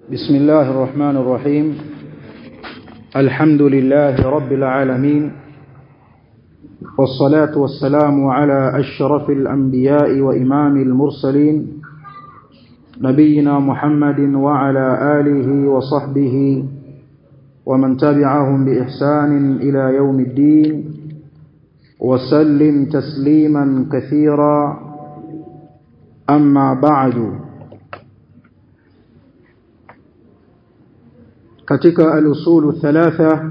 بسم الله الرحمن الرحيم الحمد لله رب العالمين والصلاة والسلام على أشرف الأنبياء وإمام المرسلين نبينا محمد وعلى آله وصحبه ومن تبعهم بإحسان إلى يوم الدين وسلم تسليما كثيرا أما بعد katika al-usulu thalatha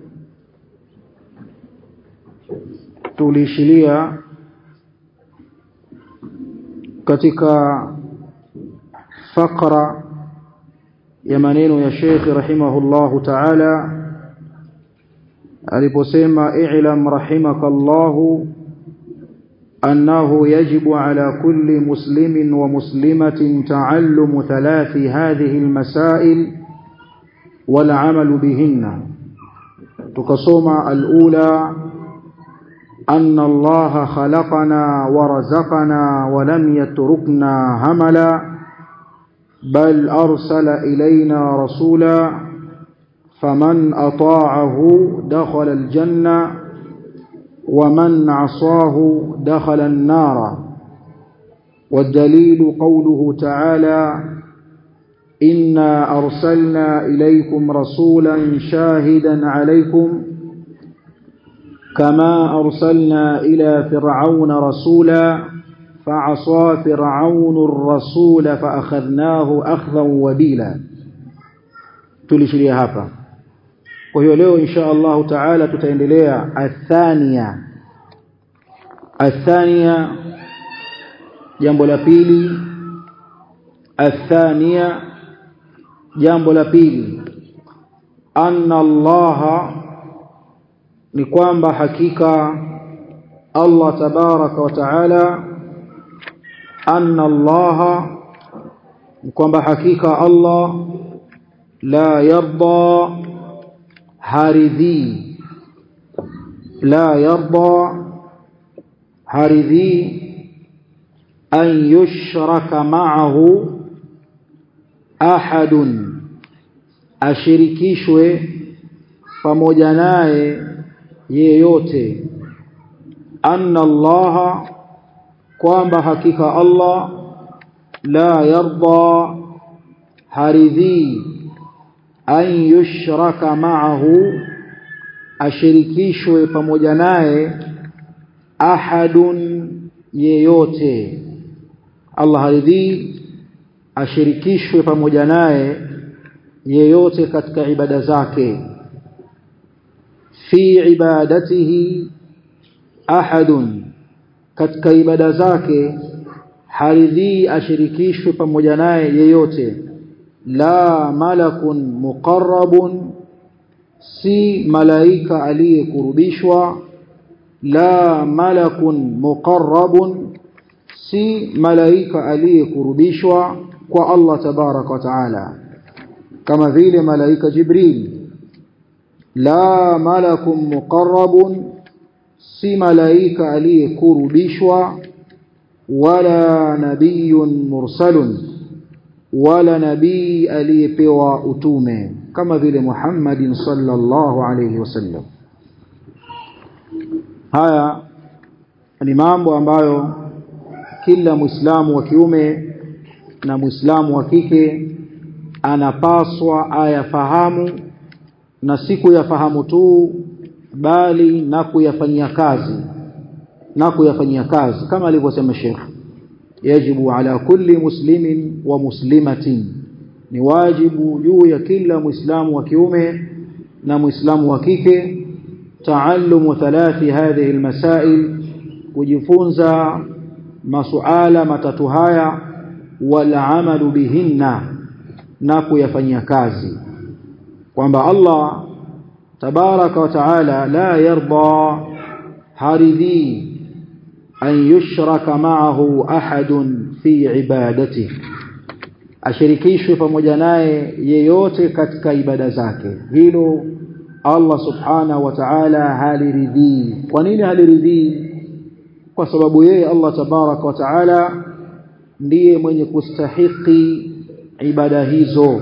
tulishilia katika fakra ya maneno ya Sheikh rahimahullahu ta'ala aliposema i'lam rahimakallahu أنه يجب على كل مسلم ومسلمة تعلم ثلاث هذه المسائل والعمل بهن تقصوم الأولى أن الله خلقنا ورزقنا ولم يتركنا هملا بل أرسل إلينا رسولا فمن أطاعه دخل الجنة ومن عصاه دخل النار والدليل قوله تعالى إنا أرسلنا إليكم رسولا شاهدا عليكم كما أرسلنا إلى فرعون رسولا فعصى فرعون الرسول فأخذناه أخذا وبيلا تلشلي هapa kwa hiyo leo insha Allah taala tutaendelea athania athania jambo la pili athania jambo la pili anna Allah ni kwamba hakika Allah tabaraka wa taala anna Allah ni kwamba hakika Allah la yarda haridhi la yarda haridhi an yushraka ma'ahu ahadun ashirikishwe pamoja naye yeyote anna Allah kwamba hakika Allah la yarda haridhi an yushraka ma'ahu ashirikishwe pamoja naye ahadun yeyote Allah haridhi ashirikishwe pamoja naye yeyote katika ibada zake fi ibadatihi ahadun katika ibada zake haridhi ashirikishwe pamoja naye yeyote la malakun muqarrabun si malaika aliyekurubishwa la malakun muqarrabun si malaika aliyekurubishwa kwa Allah tabarak wa taala kama vile malaika Jibril la malakun muqarrabun si malaika aliyekurubishwa wala nabiyun mursalun wala nabii aliyepewa utume kama vile Muhammadin sallallahu alayhi wasallam haya ni mambo ambayo kila muislamu wa kiume na muislamu wa kike anapaswa ayafahamu na si kuyafahamu tu bali na kuyafanyia kazi na kuyafanyia kazi kama alivyosema Sheikh yajibu ala kulli muslimin wa muslimatin ni wajibu juu ya kila muislamu wa kiume na muislamu wa kike taallumu thalathi hadhihi almasail kujifunza masuala matatu haya wal amalu bihinna na kuyafanyia kazi kwamba Allah tabaraka wa taala la yarda haridhi an yushraka ma'ahu ahadun fi ibadatihi ashirikishwe pamoja naye yeyote katika ibada zake hilo Allah subhanahu wa ta'ala haliridhii kwa nini haliridhii kwa sababu yeye Allah tabaraka wa taala ndiye mwenye kustahiki ibada hizo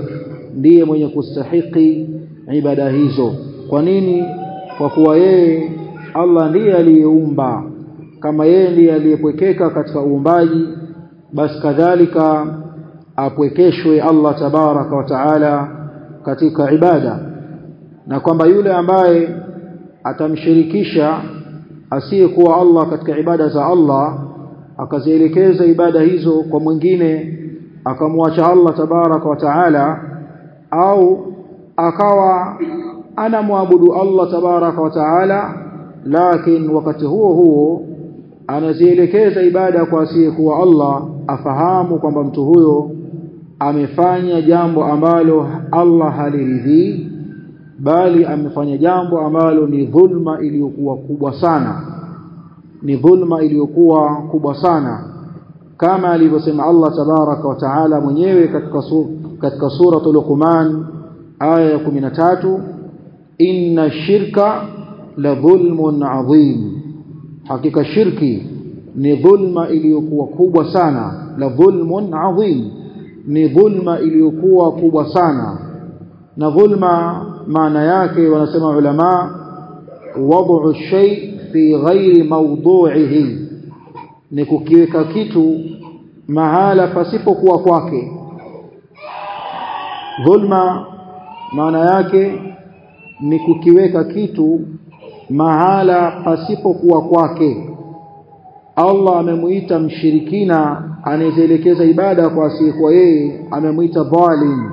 ndiye mwenye kustahiki ibada hizo kwa nini kwa kuwa yeye Allah ndiye aliyeumba kama yeye ndiye aliyepwekeka katika uumbaji basi kadhalika apwekeshwe Allah tabaraka wa taala katika ibada na kwamba yule ambaye atamshirikisha asiyekuwa Allah katika ibada za Allah akazielekeza ibada hizo kwa mwingine akamwacha Allah tabaraka wa taala au akawa anamwabudu Allah tabaraka wa taala lakini wakati huo huo anazielekeza ibada kwa asiyekuwa Allah afahamu kwamba mtu huyo amefanya jambo ambalo Allah haliridhii bali amefanya jambo ambalo ni dhulma iliyokuwa kubwa sana ni dhulma iliyokuwa kubwa sana kama alivyosema Allah tabaraka wa taala mwenyewe katika su, katika suratul Luqman aya ya 13 inna shirka la dhulmun adhim hakika shirki ni dhulma iliyokuwa kubwa sana la dhulmun adhim ni dhulma iliyokuwa kubwa sana na dhulma maana yake wanasema ulama wad'u shay fi ghairi mawdu'ihi ni kukiweka kitu mahala pasipokuwa kwake dhulma maana yake ni kukiweka kitu mahala pasipokuwa kwake Allah amemuita mshirikina anayeelekeza ibada kwa asiyekuwa yeye amemuita dhalim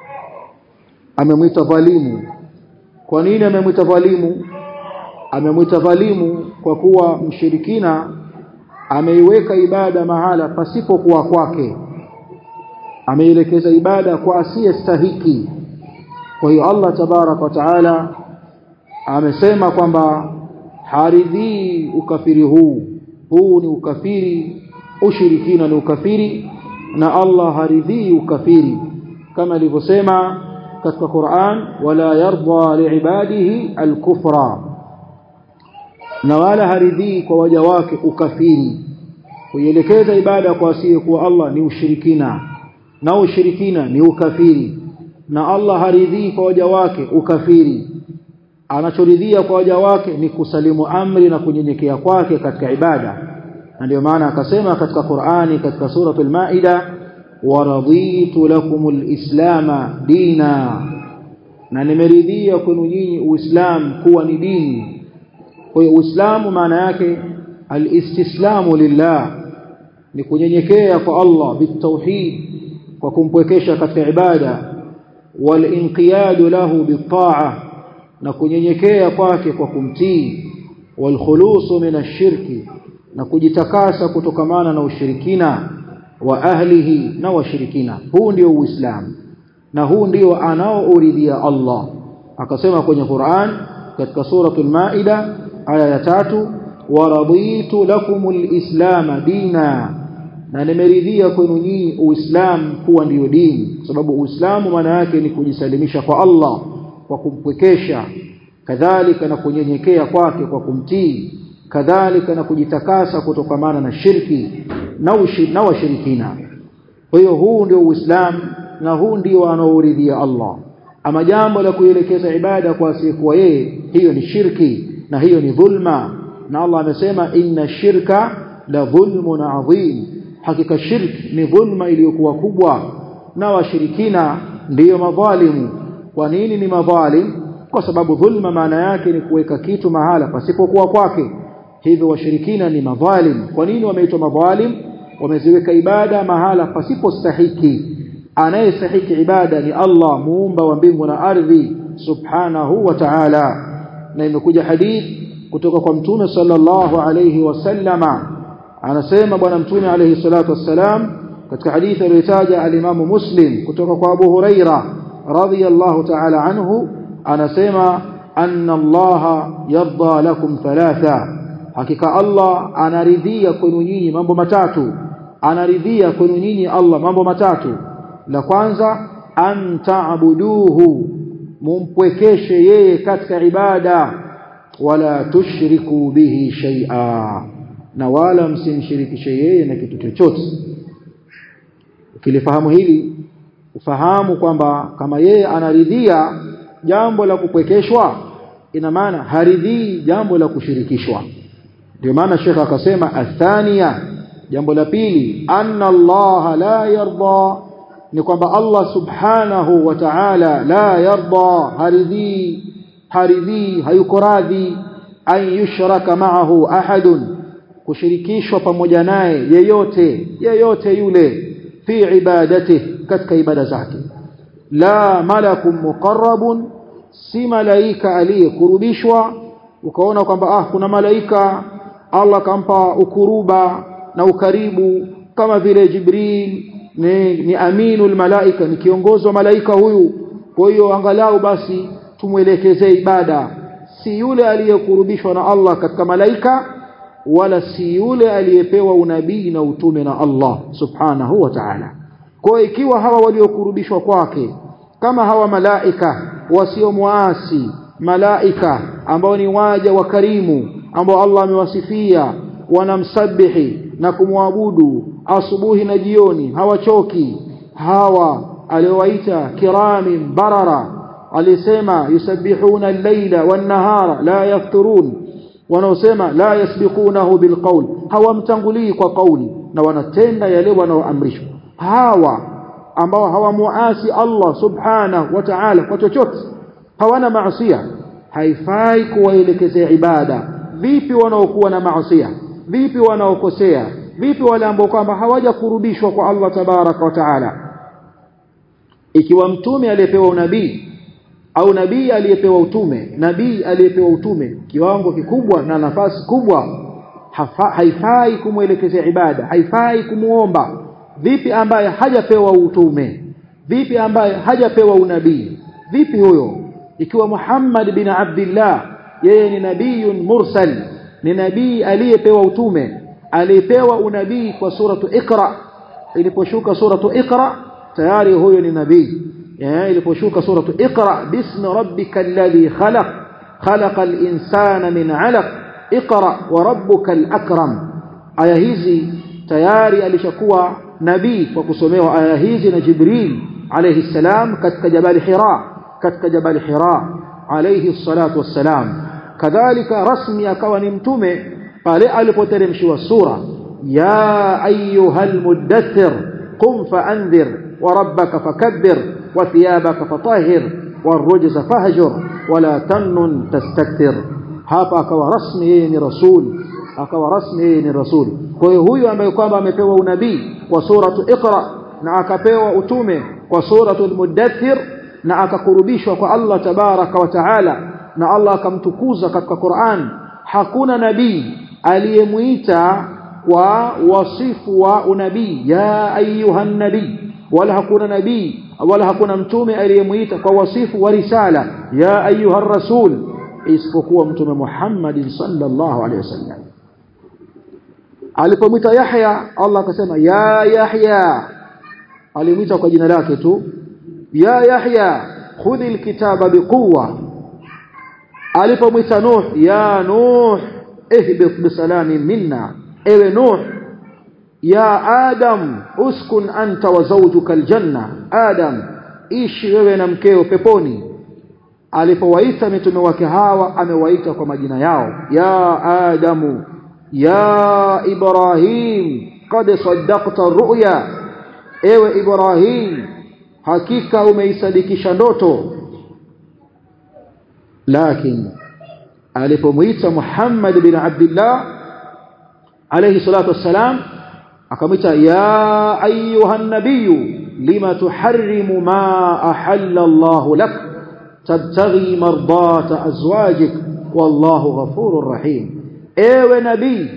amemuita dhalimu kwa nini amemuita dhalimu amemuita dhalimu kwa kuwa mshirikina ameiweka ibada mahala pasipokuwa kwake ameielekeza ibada kwa asiyestahiki kwa hiyo Allah tabarak wa taala amesema kwamba haridhii ukafiri huu huu ni ukafiri ushirikina ni ukafiri na Allah haridhii ukafiri kama alivyosema katika Qur'an wala yarda liibadihi alkufra na wala haridhii kwa waja wake ukafiri kuielekeza ibada kwa asiyekuwa Allah ni ushirikina na ushirikina ni ukafiri na Allah haridhii kwa waja wake ukafiri anachoridhia kwa waja wake ni kusalimu amri na kunyenyekea kwake katika ibada na ndio maana akasema katika Qur'ani katika suratul Maida waraditu lakumul islama dina na nimeridhia kwenu nyinyi uislamu kuwa ni dini kwa hiyo uislamu maana yake alistislamu lillah ni kunyenyekea kwa Allah bitauhid kwa kumpwekesha katika ibada walinqiyadu lahu bitaa na kunyenyekea kwake kwa kumtii walkhulusu min ashirki na kujitakasa kutokamana na ushirikina wa ahlihi na washirikina huu ndio uislamu na huu ndio anaouridhia Allah akasema kwenye Qur'an katika suratul Maida aya ya tatu waraditu lakumul islama dina na nimeridhia kwenu nyinyi uislamu kuwa ndiyo dini kwa sababu uislamu maana yake ni kujisalimisha kwa Allah kwa kumpwekesha kadhalika na kunyenyekea kwake kwa kumtii kadhalika na kujitakasa kutokamana na shirki na ushi, na washirikina kwa hiyo huu ndio uislamu na huu ndio anaouridhia Allah ama jambo la kuelekeza ibada kwa asiyekuwa yeye hiyo ni shirki na hiyo ni dhulma na Allah amesema inna shirka la dhulmun adhim hakika shirki ni dhulma iliyokuwa kubwa na washirikina ndiyo madhalimu kwa nini ni madhalim kwa sababu dhulma maana yake ni kuweka kitu mahala pasipokuwa kwake hivyo washirikina ni madhalim kwa nini wameitwa madhalim wameziweka ibada mahala pasipostahiki anayestahiki ibada ni Allah muumba wa mbingu na ardhi subhanahu wa ta'ala na imekuja hadith kutoka kwa mtume sallallahu alayhi wasallama anasema bwana mtume alayhi salatu wassalam katika hadithi aliyotaja alimamu muslim kutoka kwa abu huraira radhiyallahu ta'ala anhu anasema anna Allah yarda lakum thalatha hakika Allah anaridhia kwenu nyinyi mambo matatu anaridhia kwenu nyinyi Allah mambo matatu la kwanza an ta'buduhu mumpwekeshe yeye katika ibada wala tushriku bihi shay'a na wala msimshirikishe yeye na kitu chochote ukilifahamu hili ufahamu kwamba kama yeye anaridhia jambo la kupwekeshwa ina maana haridhii jambo la kushirikishwa ndio maana shekha akasema athania jambo la pili anna Allah la yarda ni kwamba Allah subhanahu wa ta'ala la yarda haridhi haridhi hayuko radhi an yushraka ma'ahu ahadun kushirikishwa pamoja naye yeyote yeyote yule fi ibadati katika ibada zake la malakun muqarrabun si malaika aliyekurubishwa ukaona kwamba ah kuna malaika Allah kampa ukuruba na ukaribu kama vile Jibril ni, ni aminul malaika ni kiongozi wa malaika huyu kwa hiyo angalau basi tumwelekezee ibada si yule aliyekurubishwa na Allah katika malaika wala si yule aliyepewa unabii na utume na Allah subhanahu wa ta'ala kwa ikiwa hawa waliokurubishwa kwake kama hawa malaika wasiomwasi malaika ambao ni waja wa karimu ambao Allah amewasifia wanamsabihi na kumwabudu asubuhi na jioni hawachoki hawa aliowaita kirami barara alisema yusabbihuna al-laila wan-nahara la yafturun wanaosema la yasbiqunahu bilqawl hawamtangulii kwa kauli na wanatenda yale wanaoamrishwa hawa ambao hawamuasi Allah subhanahu wa ta'ala kwa chochote hawana maasiya haifai kuwaelekezea ibada vipi wanaokuwa na maasiya vipi wanaokosea vipi wale ambao kwamba hawajakurubishwa kwa Allah tabaraka wa taala ikiwa mtume aliyepewa unabii au nabii aliyepewa utume nabii aliyepewa utume kiwango kikubwa na nafasi kubwa hafa, haifai kumwelekezea ibada haifai kumuomba vipi ambaye hajapewa utume vipi ambaye hajapewa unabii vipi huyo ikiwa Muhammad bin Abdullah yeye ni nabiyun mursal ni nabii aliyepewa utume aliyepewa unabii kwa suratu Iqra iliposhuka suratu Iqra tayari huyo ni nabii eh iliposhuka suratu Iqra bismi rabbikal ladhi khalaq khalaqal insana min 'alaq Iqra wa rabbukal akram aya hizi tayari alishakuwa nabii kwa kusomewa aya hizi na Jibril alayhi salam katika jabal Hira katika jabal Hira alayhi salatu wassalam kadhalika rasmi akawa ni mtume pale alipoteremshiwa sura ya ayyuhal muddathir qum faanzir wa rabbaka fakabbir wa thiyabaka fatahhir warujza fahjur wala tamnun tastakthir hapa akawa rasmi yeye ni rasul akawa rasmi yeye ni rasul kwa hiyo huyu ambaye kwamba amepewa unabii kwa suratu iqra na akapewa utume kwa suratu al-muddathir na akakurubishwa kwa Allah tabaraka wa taala na Allah akamtukuza katika Qur'an hakuna nabii aliyemuita kwa wasifu wa unabii ya ayuhan nabii wala hakuna nabii wala hakuna mtume aliyemuita kwa wasifu wa risala ya ayuha rasul isipokuwa mtume Muhammad sallallahu alaihi wasallam alipomwita Yahya Allah akasema ya Yahya alimwita kwa jina lake tu ya Yahya khudhi alkitaba biquwa alipomwita Nuh ya Nuh ihbit bisalami minna ewe Nuh ya Adam uskun anta wa zawjuka aljanna Adam ishi wewe na mkeo peponi alipowaita mitume wake hawa amewaita kwa majina yao ya Adamu ya Ibrahim qad saddaqta ru'ya ewe Ibrahim hakika umeisadikisha ndoto lakini alipomuita Muhammad bin Abdullah alayhi salatu wassalam akamwita ya ayuha nabiyyu lima tuharrimu ma ahalla Allah lak tabtaghi mardata azwajik wallahu ghafurur rahim ewe nabii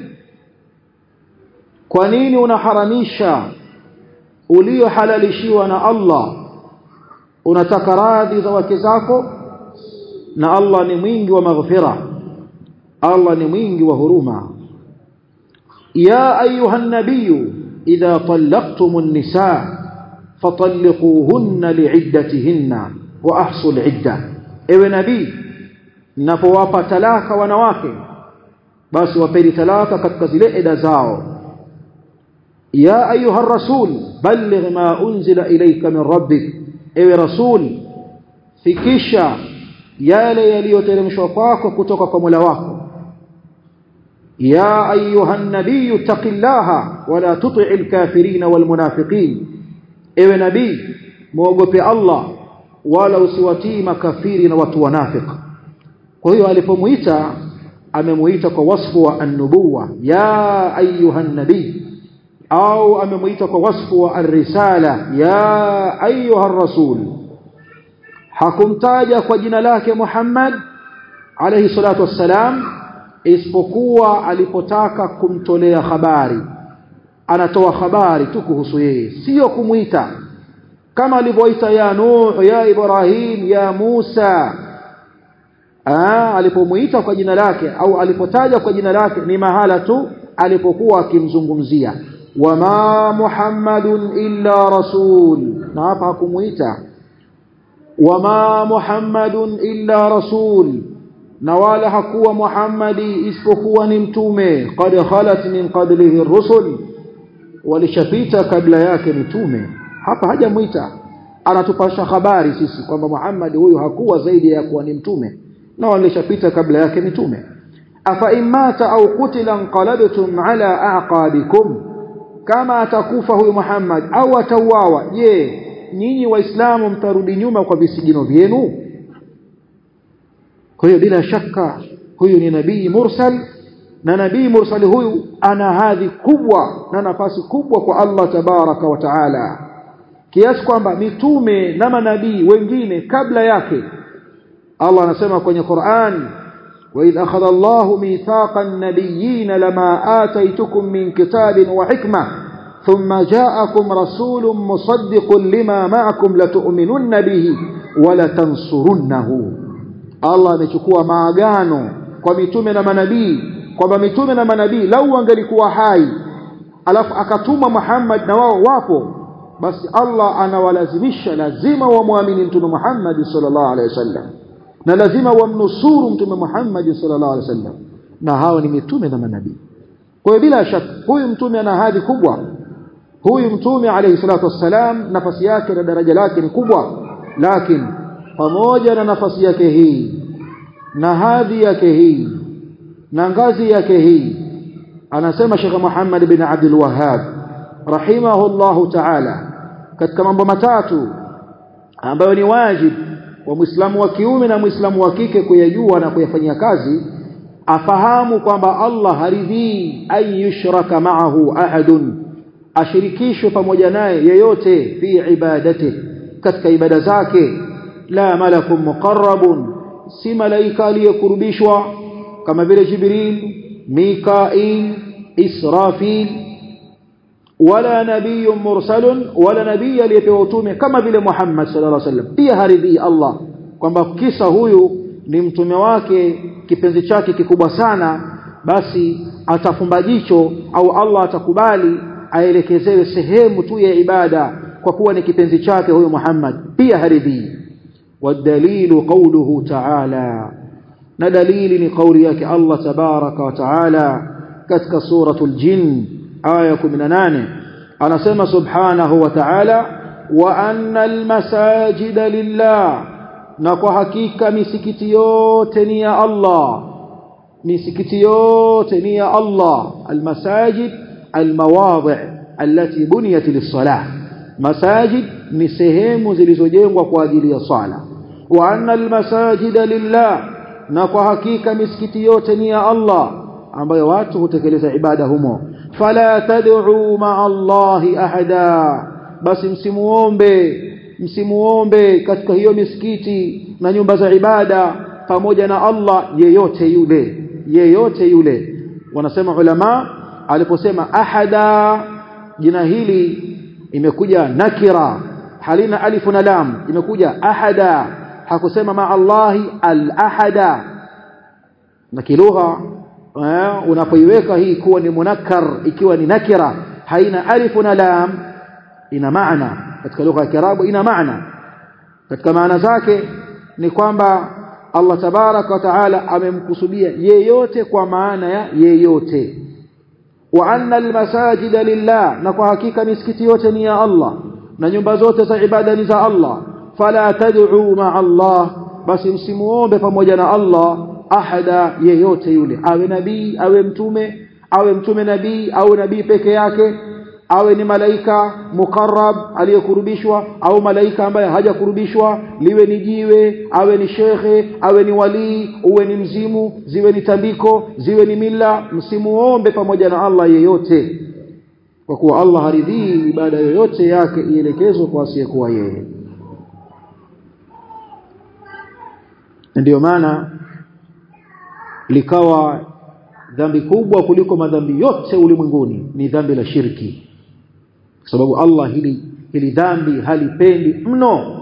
kwa nini unaharamisha uliohalalishiwa na Allah unataka radhi za wake zako na Allah ni mwingi wa maghfira Allah ni mwingi wa huruma ya ayuha nabiyyu idha talaqtumun nisaa fatalliquhunna li'iddatihinna wa ahsul 'idda ewe nabii ninapowapa talaka wanawake basi wapeni talaka katika zile eda zao ya ayuha rasul balligh ma unzila ilayka min rabbik ewe rasul fikisha yale yaliyoteremshwa kwako kutoka kwa Mola wako ya ayuha nabiy taqillaha wala tuti'il kafirin wal munafiqin ewe nabii muogope Allah wala usiwatii makafiri na watu wanafiki kwa hiyo alipomuita amemuita kwa wasfu wa an-nubuwa ya ayuha nabii au amemuita kwa wasfu wa ar-risala ya ayuha rasul hakumtaja kwa jina lake Muhammad alayhi salatu wassalam isipokuwa alipotaka kumtolea habari anatoa habari tu kuhusu yeye sio kumuita kama alivyoita ya Nuh ya Ibrahim ya Musa ah alipomuita kwa jina lake au alipotaja kwa jina lake ni mahala tu alipokuwa akimzungumzia wama muhammadun illa rasul na hapa hakumuita wama muhammadun illa rasul na wala hakuwa muhammadi isipokuwa ni mtume qad khalat min qablihi ar-rusul walishapita kabla yake mitume hapa hajamuita anatupasha habari sisi kwamba Muhammad huyu hakuwa zaidi ya kuwa ni mtume na walishapita kabla yake mitume afa imata au qutila anqalabtum ala aqabikum kama atakufa huyu Muhammad au atauawa je nyinyi waislamu mtarudi nyuma kwa visigino vyenu kwa hiyo bila shaka huyu ni nabii mursal na nabii mursali huyu ana hadhi kubwa na nafasi kubwa kwa Allah tabaraka wa taala kiasi kwamba mitume na manabii wengine kabla yake Allah anasema kwenye Qur'an وإذ أخذ الله ميثاق النبيين لما آتيتكم من كتاب وحكمة ثم جاءكم رسول مصدق لما معكم لتؤمنن به ولتنصرنه الله amechukua maagano kwa mitume na manabii kwamba mitume na manabii lau wangelikuwa hai alafu akatuma Muhammad na wao wapo basi Allah anawalazimisha lazima wamwamini mtume Muhammad sallallahu alaihi wasallam na lazima wamnusuru mtume Muhammad sallallahu alaihi wasallam na hawa ni mitume na manabii kwa hiyo bila shaka huyu mtume ana hadhi kubwa huyu mtume alayhi salatu wassalam nafasi yake na daraja lake ni kubwa lakini pamoja na nafasi yake hii na hadhi yake hii na ngazi yake hii anasema Sheikh Muhammad bin Abdul Wahhab rahimahullahu ta'ala katika mambo matatu ambayo ni wajibu wa Muislamu wa kiume na Muislamu wa kike kuyajua na kuyafanyia kazi afahamu kwamba Allah haridhii ay yushraka ma'ahu ahadun ashirikishwe pamoja naye yeyote fi ibadati katika ibada zake la malakun muqarrabun si malaika aliyekurubishwa kama vile Jibril Mikail Israfil wala nabiyyun mursalun wala nabii aliyepewa utume kama vile Muhammad sallallahu alaihi wasallam pia haridhii Allah kwamba kisa huyu ni mtume wake kipenzi chake kikubwa sana basi atafumba jicho au Allah atakubali aelekezewe sehemu tu ya ibada kwa kuwa ni kipenzi chake huyu Muhammad pia haridhii والدليل قوله تعالى na dalili ni kauli yake Allah tabaraka wa taala katika suratul jin aya 18 anasema subhanahu wa ta'ala wa annal masajida lillah na kwa hakika misikiti yote ni ya Allah misikiti yote ni ya Allah almasajid almawadhi' allati buniyat lis-salah masajid ni sehemu zilizojengwa kwa ajili ya sala wa annal masajida lillah na kwa hakika misikiti yote ni ya Allah ambayo watu hutekeleza ibada humo fala tad'u ma'a Allahi ahada basi msimuombe msimuombe katika hiyo misikiti na nyumba za ibada pamoja na Allah yeyote yule yeyote yule wanasema ulama aliposema ahada jina hili imekuja nakira halina alifu na lam imekuja ahada hakusema ma Allahi al-ahada na kilugha unapoiweka hii kuwa ni munakkar ikiwa ni nakira haina alifu na lam ina maana katika lugha ya Kiarabu ina maana katika maana zake ni kwamba Allah tabaraka wa taala amemkusudia yeyote kwa maana ya yeyote wa anna almasajida lillah na kwa hakika misikiti yote ni ya Allah na nyumba zote za ibada ni za Allah fala tad'u ma'a Allah basi msimuombe pamoja na Allah ahada yeyote yule awe nabii awe mtume awe mtume nabii au nabii peke yake awe ni malaika mukarrab aliyekurubishwa au malaika ambaye hajakurubishwa liwe ni jiwe awe ni shekhe awe ni walii uwe ni mzimu ziwe ni tambiko ziwe ni mila msimuombe pamoja na Allah yeyote kwa kuwa Allah haridhii ibada yoyote yake ielekezwe kwa asiyekuwa yeye ndiyo maana likawa dhambi kubwa kuliko madhambi yote ulimwenguni ni dhambi la shirki kwa sababu Allah hili hili dhambi halipendi mno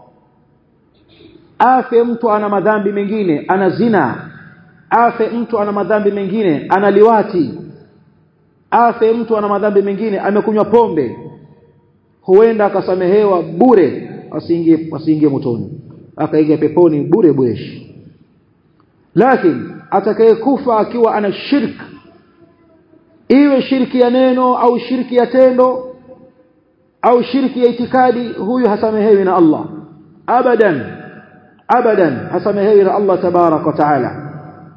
afe mtu ana madhambi mengine ana zina afe mtu ana madhambi mengine ana liwati afe mtu ana madhambi mengine amekunywa pombe huenda akasamehewa bure asiingie asiingie motoni akaingia peponi bure bureshi lakini atakayekufa akiwa ana shirk iwe shirki ya neno au shirki ya tendo au shirki ya itikadi huyu hasamehewi na Allah abadan abadan hasamehewi na Allah tabarak wa taala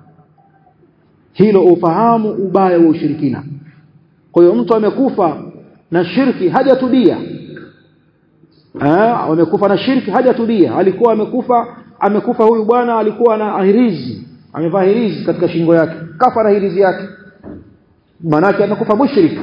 hilo ufahamu ubaya wa ushirikina kwa hiyo mtu amekufa na shirki hajatubia ah amekufa na shirki hajatubia alikuwa amekufa amekufa huyu bwana alikuwa na hirizi amevaa hirizi katika shingo yake kafa na hirizi yake manake amekufa mushrik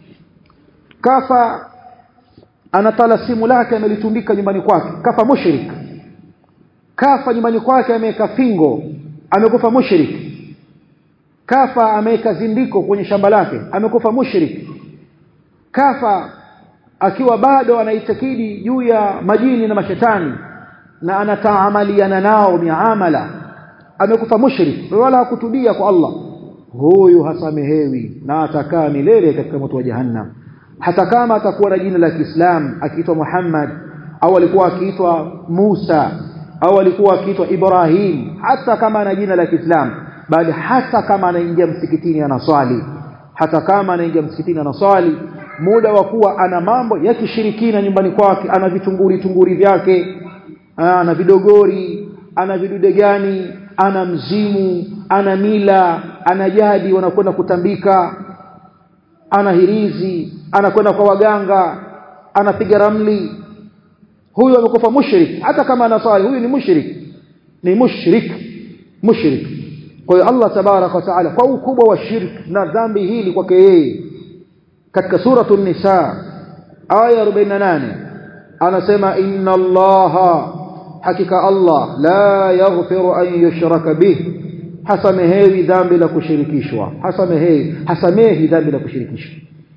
kafa anatala simu lake amelitundika nyumbani kwake kafa mushrik kafa nyumbani kwake ameweka fingo amekufa mushrik kafa ameweka zindiko kwenye shamba lake amekufa mushrik kafa akiwa bado anaitakidi juu ya majini na mashetani na anataamaliana nao miamala amekufa mushrik wala hakutubia kwa Allah huyu hasamehewi na atakaa milele katika moto wa jahannam hata kama atakuwa na jina la Kiislamu akiitwa Muhammad au alikuwa akiitwa Musa au alikuwa akiitwa Ibrahim hata kama ana jina la Kiislamu bali hata kama anaingia msikitini anaswali hata kama anaingia msikitini anaswali muda wa kuwa ana mambo ya kishirikina nyumbani kwake ana vitunguri tunguri vyake ana vidogori ana vidude gani ana mzimu ana mila ana jadi wanakwenda kutambika ana hirizi anakwenda kwa waganga anapiga ramli huyu amekufa mushrik hata kama anasali huyu ni mushrik ni mushrik mushrik kwa hiyo Allah tabarak wa taala kwa ukubwa wa shirk na dhambi hili kwake yeye katika suratu nisa aya 48 anasema inna allaha hakika Allah la yaghfiru an yushraka bih hasamehewi dhambi la kushirikishwa hasamehewi hasamehi dhambi la kushirikishwa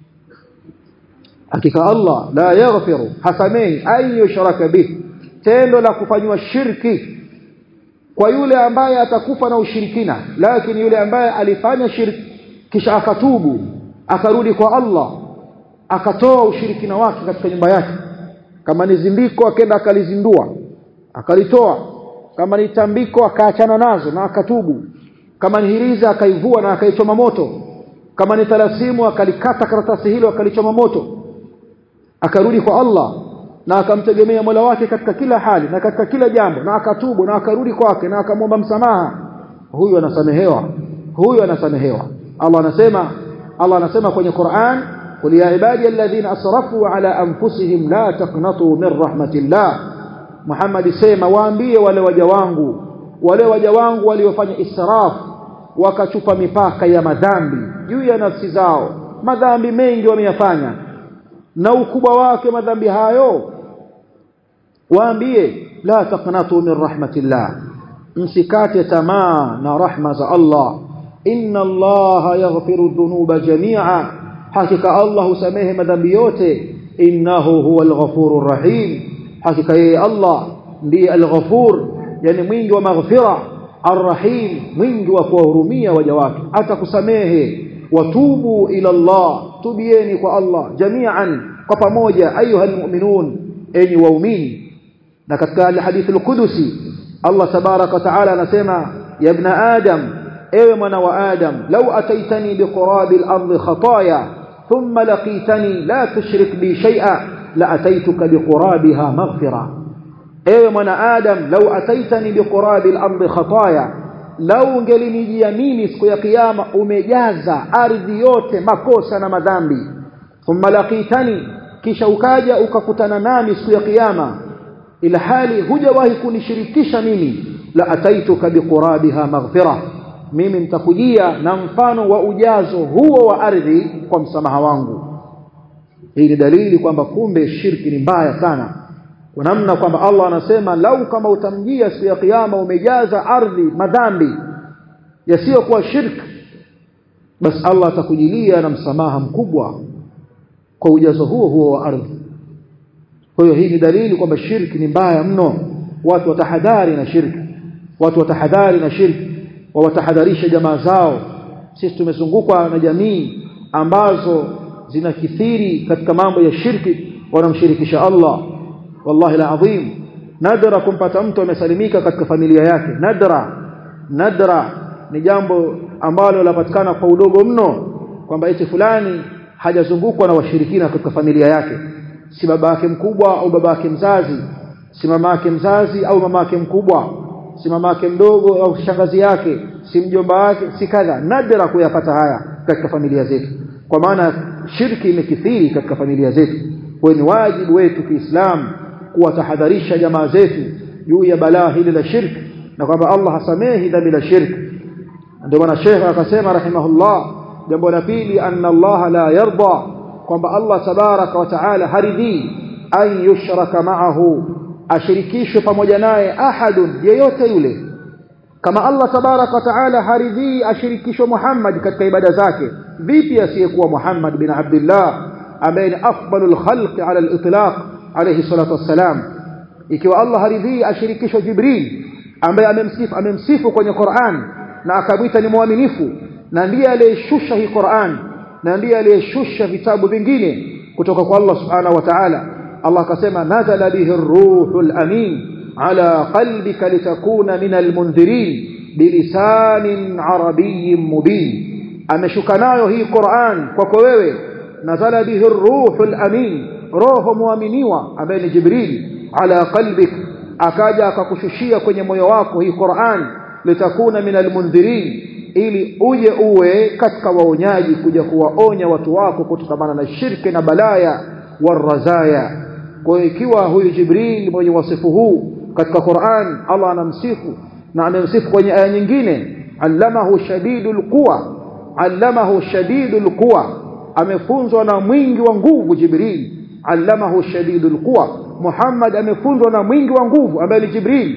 hakika Allah la yaghfiru hasamehi an yushraka bih tendo la kufanywa shirki kwa yule ambaye atakufa na ushirikina lakini yule ambaye alifanya shirki kisha akatubu akarudi kwa Allah akatoa ushirikina wake katika nyumba yake kama ni zindiko akaenda akalizindua akalitoa kama ni tambiko akaachana nazo na akatubu kama ni hiriza akaivua na akaichoma moto kama ni talasimu akalikata karatasi hilo akalichoma moto akarudi kwa Allah na akamtegemea Mola wake katika kila hali na katika kila jambo na akatubu na akarudi kwake na akamwomba msamaha huyu anasamehewa huyu anasamehewa Allah anasema Allah anasema kwenye Qur'an qul ya ibadi alladhina asrafu ala anfusihim la taqnatu min rahmatillah Muhammad sema waambie wale waja wangu wale waja wangu waliofanya israf wakachupa mipaka ya madhambi juu ya nafsi zao madhambi mengi wameyafanya na ukubwa wake madhambi hayo waambie la taqnatu min rahmatillah msikate tamaa na rahma za Allah inna Allah yaghfiru dhunuba jami'a hakika Allah husamehe madhambi yote innahu huwal ghafurur rahim hakika yeye Allah ndiye al-ghafur yani mwingi wa maghfira arrahim mwingi wa kuwahurumia waja wake atakusamehe watubu ila Allah tubieni kwa Allah jami'an kwa pamoja ayuha almu'minun enyi waumini na katika hadithi al-qudusi Allah tabaraka wa taala anasema ya ibn adam ewe mwana wa adam law ataitani biqurabi al-ardi khataaya thumma laqitani la tushrik bi shay'a la ataituka biqurabiha maghfira ewe mwana adam law ataitani biqurabi al-ardi khataaya lau ungelinijia mimi siku ya kiyama umejaza ardhi yote makosa na madhambi thumma laqitani kisha ukaja ukakutana nami siku ya kiyama ila hali hujawahi kunishirikisha mimi la ataituka biqurabiha maghfira mimi nitakujia na mfano wa ujazo huo wa ardhi kwa msamaha wangu hii ni dalili kwamba kumbe shirki ni mbaya sana kwa namna kwamba Allah anasema lau kama utamjia siku ya kiyama umejaza ardhi madhambi yasiyokuwa shirki basi Allah atakujilia na msamaha mkubwa kwa ujazo huo huo wa ardhi kwa hiyo hii ni dalili kwamba shirki ni mbaya mno watu watahadhari na shirki watu watahadhari na shirki wawatahadharisha jamaa zao sisi tumezungukwa na jamii ambazo zinakithiri katika mambo ya shirki wanamshirikisha Allah wallahi la adhim nadra kumpata mtu amesalimika katika familia yake nadra nadra ni jambo ambalo lapatikana kwa udogo mno kwamba eti fulani hajazungukwa na washirikina katika familia yake si baba yake mkubwa au baba yake mzazi si mama yake mzazi au mama yake mkubwa si mama yake mdogo au shangazi yake si mjomba wake si kadha nadra kuyapata haya katika familia zetu kwa maana shirki imekithiri katika familia zetu kwa ni wajibu wetu kiislamu kuwatahadharisha jamaa zetu juu ya balaa hili la shirki na kwamba Allah hasamehi dhambi la shirki ndio maana Sheikh akasema rahimahullah jambo la pili anna Allah la yarda kwamba Allah tabaraka wa taala haridhi an yushraka ma'ahu ashirikishwe pamoja naye ahadun yeyote yule kama Allah tabaraka wa taala haridhi ashirikishwe Muhammad katika ibada zake vipi asiyekuwa Muhammad bin Abdullah ambaye ni afdalul khalqi ala al-itlaq alayhi salatu wassalam ikiwa Allah haridhi ashirikishwe Jibril ambaye amemsifu amemsifu kwenye Qur'an na akamwita ni mwaminifu na ndiye aliyeshusha hii Qur'an na ndiye aliyeshusha vitabu vingine kutoka kwa Allah subhanahu wa ta'ala Allah akasema nazala bihi ruhul amin ala qalbika litakuna min almundhirin bilisanin arabiyyin mubin ameshuka nayo hii Qur'an kwako wewe nazala bihi ruhul amin roho muaminiwa ambaye ni Jibril ala qalbik akaja akakushushia kwenye moyo wako hii Qur'an litakuna min almundhirin ili uje uwe katika waonyaji kuja kuwaonya watu wako kutokana na shirki na balaya warazaya kwa hiyo ikiwa huyu Jibril mwenye wasifu huu katika Qur'an Allah anamsifu na amemsifu kwenye aya nyingine allamahu shadidul quwa allamahu shadidul quwa amefunzwa na mwingi wa nguvu Jibril allamahu shadidul quwa Muhammad amefunzwa na mwingi wa nguvu ambaye ni Jibril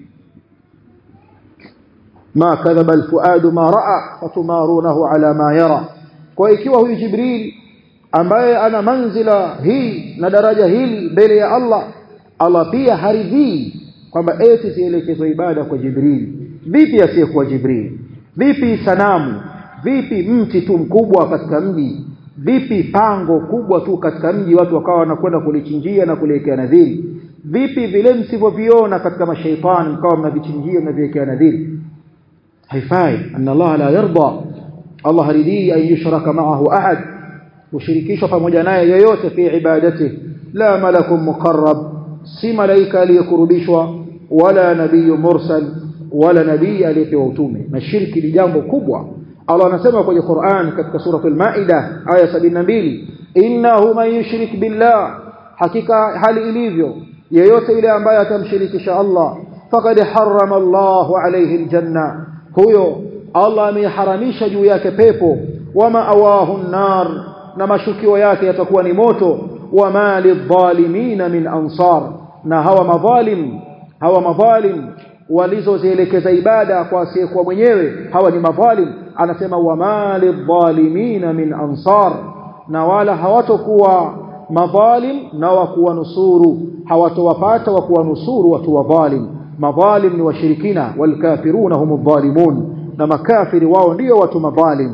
ما كذب الفؤاد ما راى فتمارونه على ما يرى kwa ikiwa huyu jibril ambaye ana manzila hii na daraja hili mbele ya Allah Allah pia haridhii kwamba eti zielekezwe ibada kwa jibril vipi asiyekuwa jibril vipi sanamu vipi mti tu mkubwa katika mji vipi pango kubwa tu katika mji watu wakawa wanakwenda kulichinjia na kuliwekea nadhiri vipi vile msivyoviona katika mashaitani mkawa mnavichinjia mnaviwekea nadhiri haifai anna Allah la yarda Allah haridhi an yushraka ma'ahu ahad ushirikishwa pamoja naye yoyote fi ibadati la malakun muqarrab si malaika aliyekurubishwa wala nabii mursal wala nabii aliyepewa utume na shirki ni jambo kubwa Allah anasema kwenye Qur'an katika sura al-Maida aya 72 innahu man yushrik billah hakika hali ilivyo yeyote yule ambaye atamshirikisha Allah faqad harrama Allahu alayhi aljanna huyo Allah ameharamisha juu yake pepo wama awahu nar na mashukio yake yatakuwa ni moto wama lidhalimina min ansar na hawa madhalim hawa madhalim walizozielekeza ibada kwa asiyekuwa mwenyewe hawa ni madhalim anasema wama lidhalimina min ansar na wala hawatokuwa madhalim na wakuwa nusuru hawatowapata wakuwa nusuru watu wadhalim madhalim ni washirikina walkafiruna hum dhalimun na makafiri wao ndio watu madhalim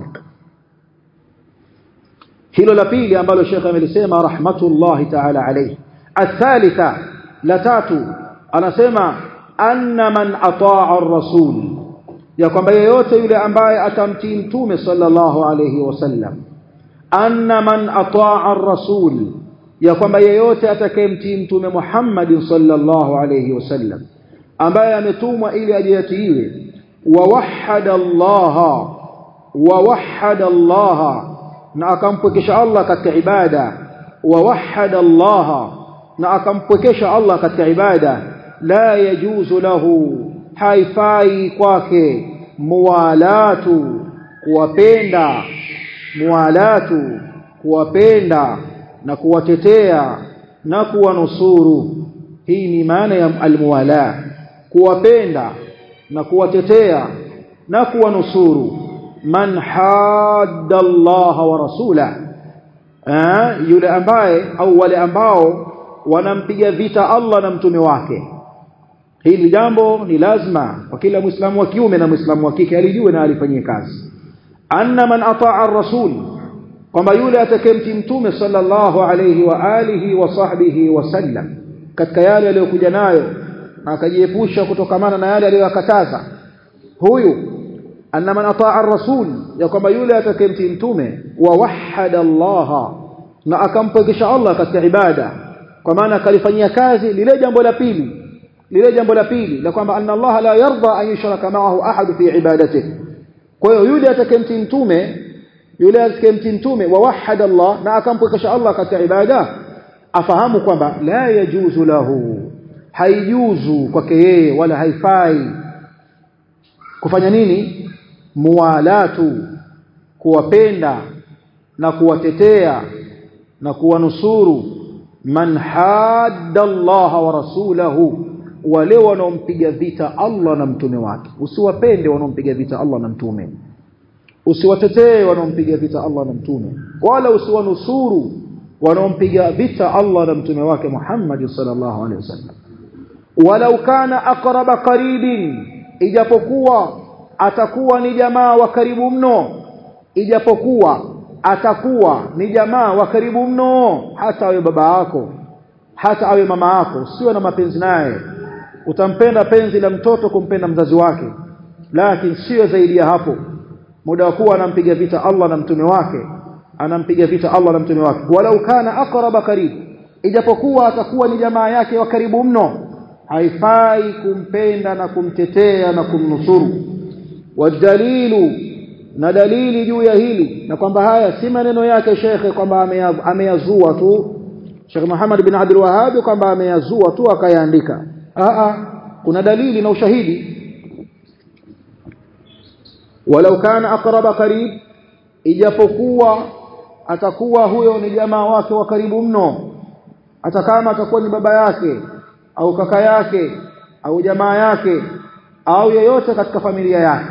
hilo la pili ambalo Sheikh amelisema rahmatullahi ta'ala alayhi athalitha la tatu anasema anna man ataa ar-rasul ya kwamba yeyote yule ambaye atamtii mtume sallallahu alayhi wasallam anna man ataa ar-rasul ya kwamba yeyote atakayemtii mtume Muhammad sallallahu alayhi wasallam ambaye ametumwa ili ajiyatiiwe wa wahada Allah wa wahada Allah na akampwekesha Allah katika ibada wa wahada Allah na akampwekesha Allah katika ibada la yajuzu lahu haifai kwake muwalatu kuwapenda muwalatu kuwapenda na kuwatetea na kuwanusuru hii ni maana ya almuwala kuwapenda na kuwatetea na kuwanusuru man hadda Allah wa rasula eh, yule ambaye au wale ambao wanampiga vita Allah na mtume wake hili jambo ni lazima kwa kila muislamu wa kiume na muislamu wa kike alijue na alifanyie kazi anna man ataa ar-rasul kwamba yule atakayemtii mtume sallallahu alayhi wa alihi wa sahbihi wasallam katika yale aliyokuja nayo na akajiepusha kutokamana na yale aliyokataza huyu anna man ataa ar-rasul ya kwamba yule atakayemtii mtume wa wahada Allah na akampwekesha Allah katika ibada kwa maana akalifanyia kazi lile jambo la pili lile jambo la pili la kwamba anna Allah la yarda an yushraka ma'ahu ahad fi ibadatihi kwa hiyo yule atakayemtii mtume yule atakayemtii mtume wa wahada Allah na akampwekesha Allah katika ibada afahamu kwamba la yajuzu lahu haijuzu kwake yeye wala haifai kufanya nini muwalatu kuwapenda na kuwatetea na kuwanusuru man hadda Allah wa rasulahu wale wanaompiga vita Allah na mtume wake usiwapende wanaompiga vita Allah na mtume usiwatetee wanaompiga vita Allah na mtume wala usiwanusuru wanaompiga vita Allah na mtume wake Muhammad sallallahu alaihi wasallam walau kana aqraba qaribin ijapokuwa atakuwa ni jamaa wa karibu mno ijapokuwa atakuwa ni jamaa wa karibu mno hata awe baba yako hata awe mama yako sio na mapenzi naye utampenda penzi la mtoto kumpenda mzazi wake lakini sio zaidi ya hapo muda wa kuwa anampiga vita Allah na mtume wake anampiga vita Allah na mtume wake walau kana aqraba qarib ijapokuwa atakuwa ni jamaa yake wa karibu mno haifai kumpenda na kumtetea na kumnusuru wadalilu na dalili juu ya hili na kwamba haya si maneno yake shekhe kwamba ameyazua tu Sheikh Muhammad bin Abdul Wahhab kwamba ameyazua tu akayaandika a kuna dalili na ushahidi walau kana aqraba qarib ijapokuwa atakuwa huyo ni jamaa wake wa karibu mno hata kama atakuwa ni baba yake au kaka yake au jamaa yake au yeyote katika familia yake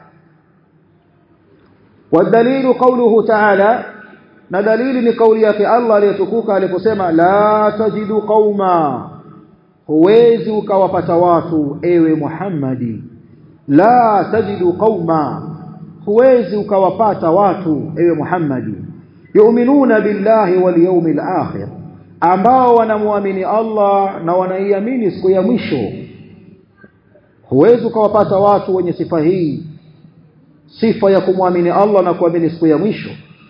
والدليل قوله تعالى na dalili ni kauli yake Allah aliyetukuka aliposema la tajidu qauma huwezi ukawapata watu ewe Muhammadi la tajidu qauma huwezi ukawapata watu ewe Muhammadi yu'minuna billahi wal yawmil akhir ambao wanamwamini Allah na wanaiamini siku ya mwisho huwezi ukawapata watu wenye sifa hii sifa ya kumwamini Allah na kuamini siku ya mwisho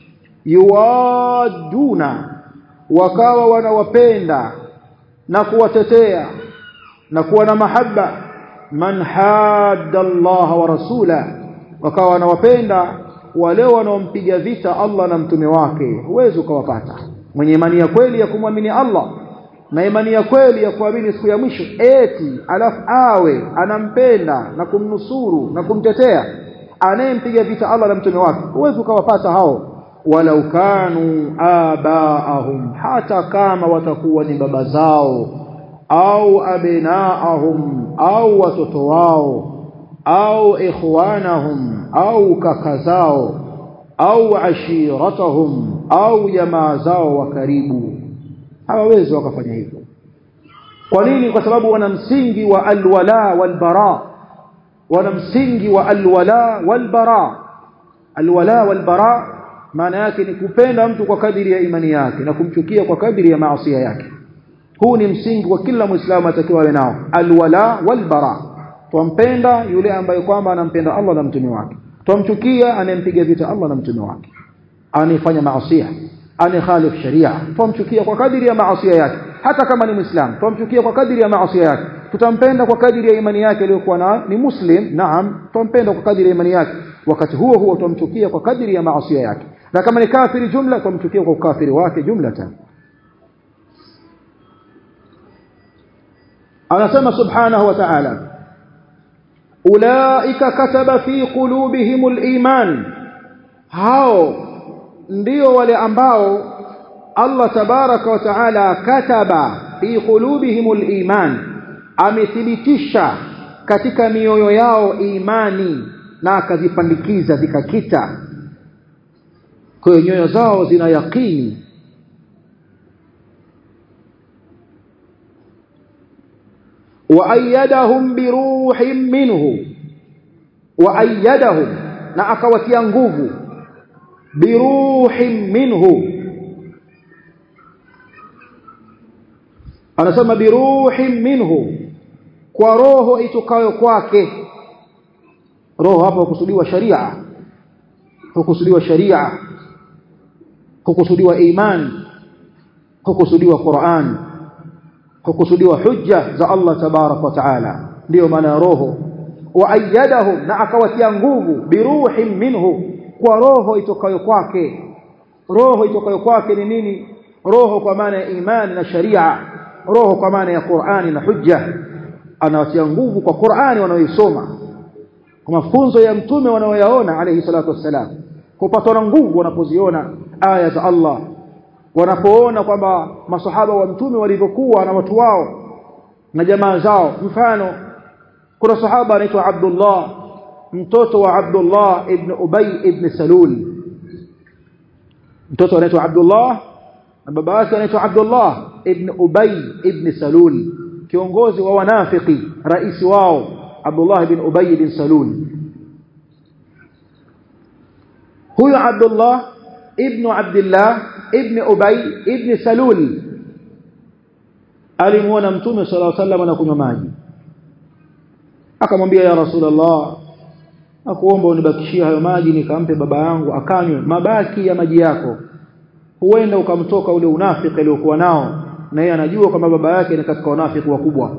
yuwaduna wakawa wanawapenda na kuwatetea na kuwa na mahaba man hadda Allah wa rasula wakawa wanawapenda wale wanaompiga vita Allah na mtume wake huwezi ukawapata mwenye imani ya kweli ya kumwamini Allah na imani ya kweli ya kuamini siku ya mwisho eti alafu awe anampenda na kumnusuru na kumtetea anayempiga vita Allah na mtume wake huwezi ukawapata hao walau kanu abaahum hata kama watakuwa ni baba zao au abnaahum au watoto wao au ikhwanahum au kaka zao au ashiratahum au jamaa zao wa karibu hawawezi wakafanya hivyo kwa nini kwa sababu wana msingi wa alwala walbara wana msingi wa alwala walbara alwala walbara maana yake ni kupenda mtu kwa kadiri ya imani yake na kumchukia kwa kadiri ya maasi yake huu ni msingi wa kila muislamu atakiwa awe nao alwala walbara twampenda yule ambaye kwamba anampenda Allah na mtume wake twamchukia anayempiga vita Allah na mtume wake anayefanya maasi anayekhalif sharia twamchukia kwa kadiri ya maasi yake hata kama ni muislam twamchukia kwa kadiri ya maasi yake tutampenda kwa kadiri ya imani yake aliyokuwa nayo ni muslim naam twampenda kwa kadiri ya imani yake wakati huo huo twamchukia kwa kadiri ya maasi yake na kama ni kafiri jumla twamchukia kwa ukafiri wake jumlatan anasema subhanahu wa ta'ala ulaika kataba fi qulubihimul iman hao ndio wale ambao Allah tabaraka wa taala kataba fi qulubihimul iman amethibitisha katika mioyo yao imani na akazipandikiza zikakita kwa hiyo nyoyo zao zina yaqini وأيدهم بروح منه وأيدهم na akawatia nguvu biruhin minhu anasema biruhin minhu kwa roho itokayo kwake roho hapa hukusudiwa sharia hukusudiwa sharia hukusudiwa iman hukusudiwa Qur'an hukusudiwa hujja za Allah tabarak wa taala ndio maana ya roho wa ayyadahum na akawatia nguvu biruhin minhu kwa roho itokayo kwake roho itokayo kwake ni nini roho kwa maana ya imani na sharia roho kwa maana ya Qur'ani na hujja anawatia nguvu kwa Qur'ani wanaoisoma kwa mafunzo ya mtume wanaoyaona alayhi salatu wassalam kupatwa na nguvu wanapoziona aya za Allah wanapoona kwamba masahaba wa mtume walivyokuwa na watu wao na jamaa zao mfano kuna sahaba anaitwa Abdullah mtoto wa Abdullah ibn Ubay ibn Salul mtoto anaitwa Abdullah na baba yake anaitwa Abdullah ibn Ubay ibn Salul kiongozi wa wanafiki rais wao Abdullah ibn Ubay ibn Salul huyo Abdullah ibn Abdullah ibn Ubay ibn Salul alimuona mtume sallallahu alaihi wasallam anakunywa maji akamwambia ya rasulullah nakuomba unibakishie hayo maji nikampe baba yangu akanywe mabaki ya maji yako huenda ukamtoka ule unafiki aliokuwa nao na yeye anajua kwamba baba yake ni katika wanafiki wakubwa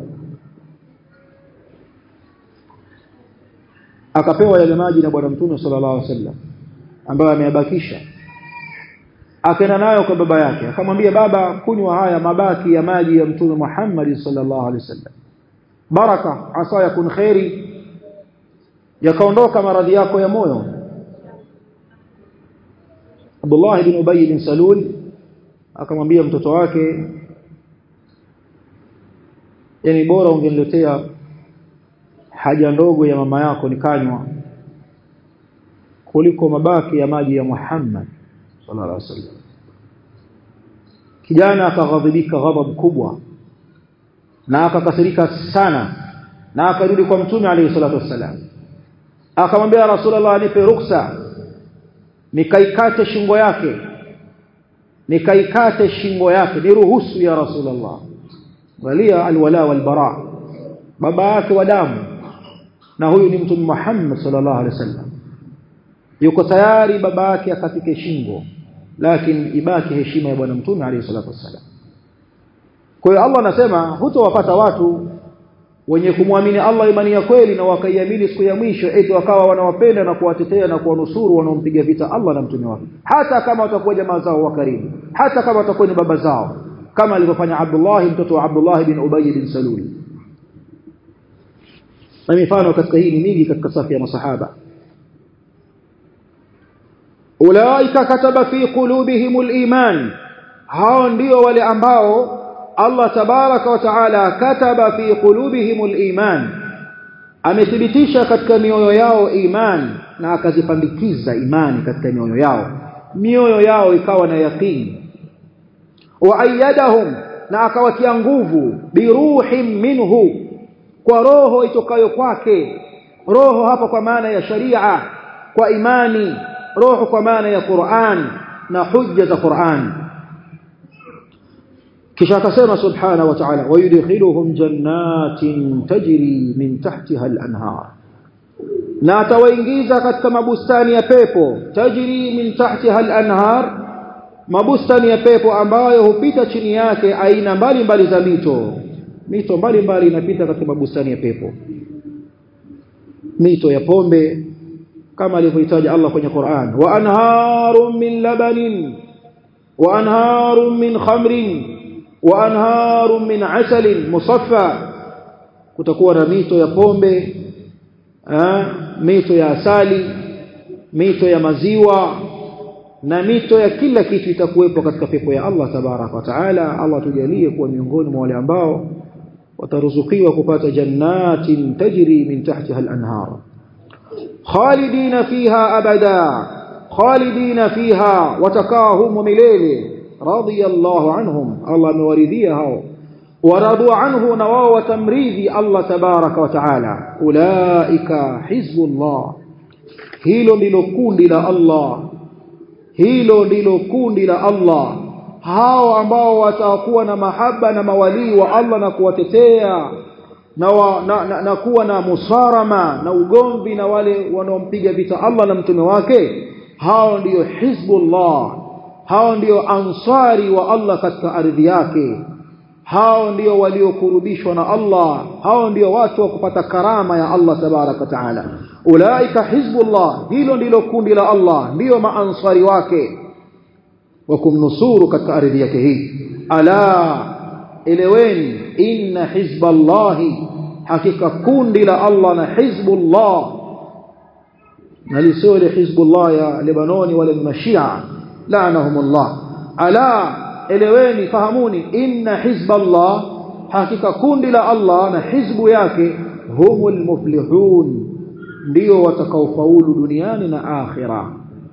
akapewa yale maji na bwana mtume sallallahu alaihi wasallam ambayo ameyabakisha akaenda nayo kwa baba yake akamwambia baba kunywa haya mabaki ya maji ya mtume Muhammad sallallahu alaihi wasallam baraka asa yakun khairi yakaondoka maradhi yako ya moyo Abdullah ibn Ubay ibn Salul akamwambia mtoto wake yani bora ungeniletea haja ndogo ya mama yako nikanywa kuliko mabaki ya maji ya Muhammad sallallahu alaihi wasallam kijana akaghadhibika ghadhab kubwa na akakasirika sana na akarudi kwa mtume alayhi salatu wassalam akamwambia rasulullah nipe ruksa nikaikate shingo yake nikaikate shingo yake niruhusu ya rasulullah walia alwala walbara baba yake wa damu na huyu ni mtume Muhammad sallallahu alaihi wasallam yuko tayari baba yake akatike shingo lakini ibaki heshima ya bwana mtume alayhi salatu wassalam kwa hiyo Allah anasema hutowapata watu wenye kumwamini Allah imani ya kweli na wakaiamini siku ya mwisho eti wakawa wanawapenda na kuwatetea na kuwanusuru wanaompiga vita Allah na mtume wake hata kama watakuwa jamaa zao wa karibu hata kama watakuwa ni baba zao kama alivyofanya Abdullah mtoto wa Abdullah bin Ubay bin Salul na mifano katika hii ni mingi katika safu ya masahaba ulaika kataba fi qulubihimul iman hao ndio wale ambao Allah tabaraka wa taala kataba fi qulubihimul iman amethibitisha katika mioyo yao iman na akazipandikiza imani katika mioyo yao mioyo yao ikawa na yaqini wa ayyadahum na akawatia nguvu biruhin minhu kwa roho itokayo kwake roho hapa kwa maana ya sharia kwa imani roho kwa maana ya Qur'an na hujja za Qur'an kisha akasema subhanahu wa ta'ala wayudkhiluhum jannatin tajri min tahtiha al-anhar na atawaingiza katika mabustani ya pepo tajri min tahtiha al-anhar mabustani ya pepo ambayo hupita chini yake aina mbalimbali za mito mito mbalimbali inapita katika mabustani ya pepo mito ya pombe kama alivyohitaji Allah kwenye Qur'an wa anharun min labanin wa anharun min khamrin wa anharun min asalin musaffa kutakuwa na mito ya pombe eh, mito ya asali mito ya maziwa na mito ya kila kitu itakuwepo katika pepo ya Allah tabaraka wa taala Allah tujalie kuwa miongoni mwa wale ambao wataruzukiwa kupata jannatin tajri min tahtiha al-anhar khalidina fiha abada khalidina fiha watakahum milele radiyallahu anhum Allah amewaridhia hao waradu anhu na wao watamridhi Allah tabaraka wa taala ulaika hizbullah hilo ndilo kundi la Allah hilo ndilo kundi la Allah hao ambao watakuwa na mahaba na mawalii wa Allah na kuwatetea na, wa, na, na, na kuwa na musarama na ugomvi na wale wanaompiga vita Allah na mtume wake hao ndiyo hizbullah hao ndiyo ansari wa Allah katika ardhi yake hao ndio waliokurubishwa na Allah hao ndio watu wa kupata karama ya Allah tabaraka taala ulaika hizbullah hilo ndilo kundi la Allah ndio maansari wake wa kumnusuru katika ardhi yake hii ala eleweni inna hizballahi hakika kundi la Allah na hizbullah na lisio ile hizbullah ya Lebanoni wale mashia laanahumullah ala eleweni fahamuni inna hizballah hakika kundi la Allah na hizbu yake humul muflihun ndio watakaofaulu duniani na akhira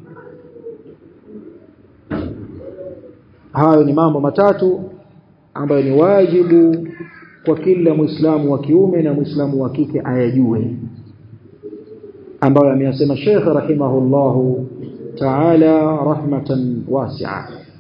hayo ni mambo matatu ambayo ni wajibu kwa kila muislamu wa kiume na muislamu wa kike ayajue ambayo ameyasema Sheikh rahimahullahu ta'ala rahmatan wasi'a